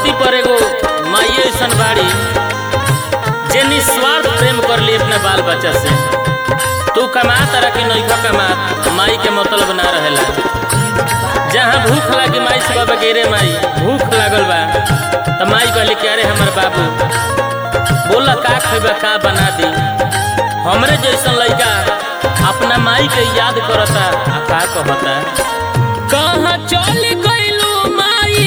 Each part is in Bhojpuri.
धरती पर एगो माई ऐसन बाड़ी जे निस्वार्थ प्रेम कर ली अपने बाल बच्चा से तू कमा तरह की नैखा कमा माई के मतलब ना रहेला जहाँ भूख लागी माई से बाबा गिरे माई भूख लागल बा तो माई कहली कि अरे हमर बाबू बोला का खेबा का बना दी हमरे जैसन लड़का अपना माई के याद करता आ का कहता कहाँ चल गइलू माई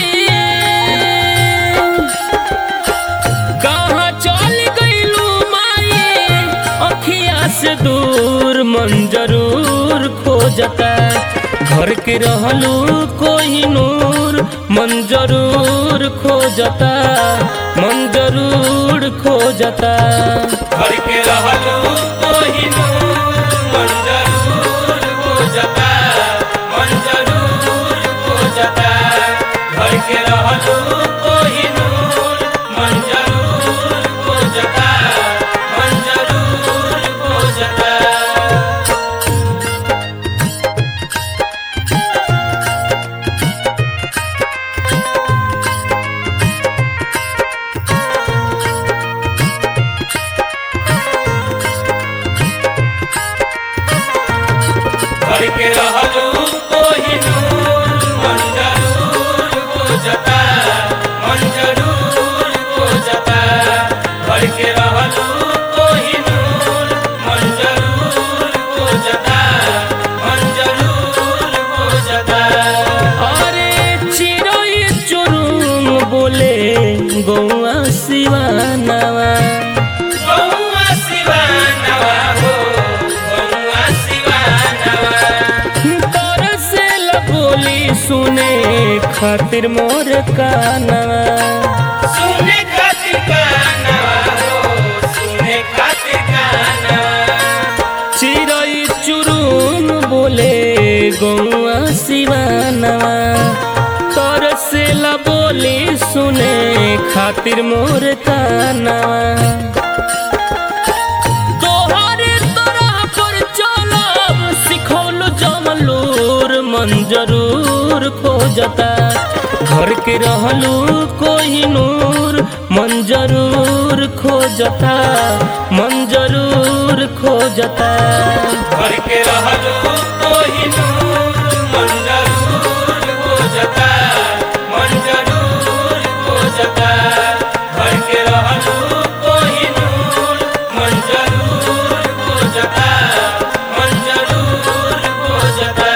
कहाँ चल गइलू माई अखिया से दूर मन जरूर खोजता घर के रहलू कोई नूर मन जरूर खोजता मन जरूर खोजता घर के रहलू कोही नूर मन जरूर खोजता मन जरूर खोजता घर के रहलू कोही नूर मन जरूर खोजता मन जरूर खोजता घर के रहलू कोही नूर मन जरूर खोजता मन जरूर खोजता घर के रहलू कोही नूर मन जरूर खोजता मन जरूर खोजता अरे चिड़ै चुरुम बोले गौआ सिवानवा गौआ शिवानवा हो गौआ शिवानवा तरसे बोली सुने खातिर मोर कानवा सुने खातिर कानवा हो सुने खातिर कानवा चिड़ै चुरुम बोले गौआ सिवानवा तरसे बोली सुने खातिर मोर कानवा तोहरे तरह पर चलब सिखौल जमलूर मन जरूर खोजता घर के रहलू कोई नूर मन जरूर खोजता मन जरूर खोजता घर के रहलू कोही नूर मन जरूर खोजता मन जरूर खोजता घर के रहलू कोही नूर मन जरूर खोजता मन जरूर खोजता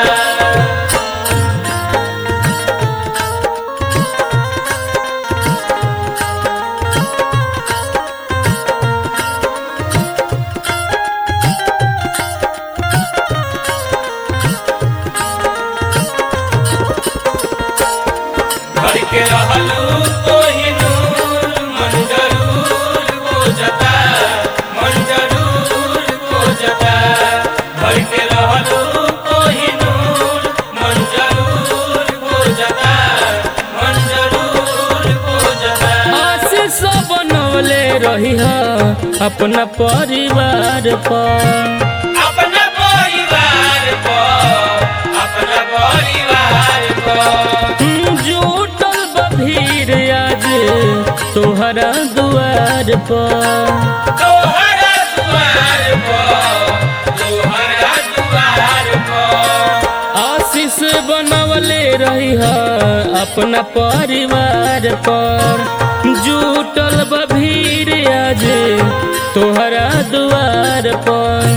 घर के रहलू कोही नूर मन जरूर खोजता मन जरूर खोजता घर के रहलू कोही नूर मन जरूर खोजता मन जरूर खोजता आशीष बनवले रही अपना परिवार पर अपना परिवार को अपना परिवार को जुटल बभीर आज तोहरा दुआर पर तोहरा दुआर को तोहरा दुआर को आशीष बनवले रही अपना परिवार पर जुटल बभीर आज तोहरा दुआर पर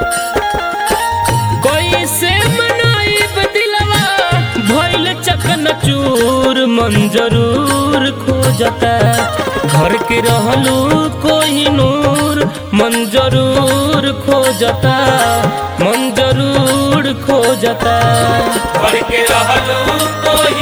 कैसे मनाइब दिलवा भइल चकन चूर मन जरूर खोजता घर के रहलू कोई नूर मन जरूर खोजता मन जरूर खोजता घर के रहलू कोही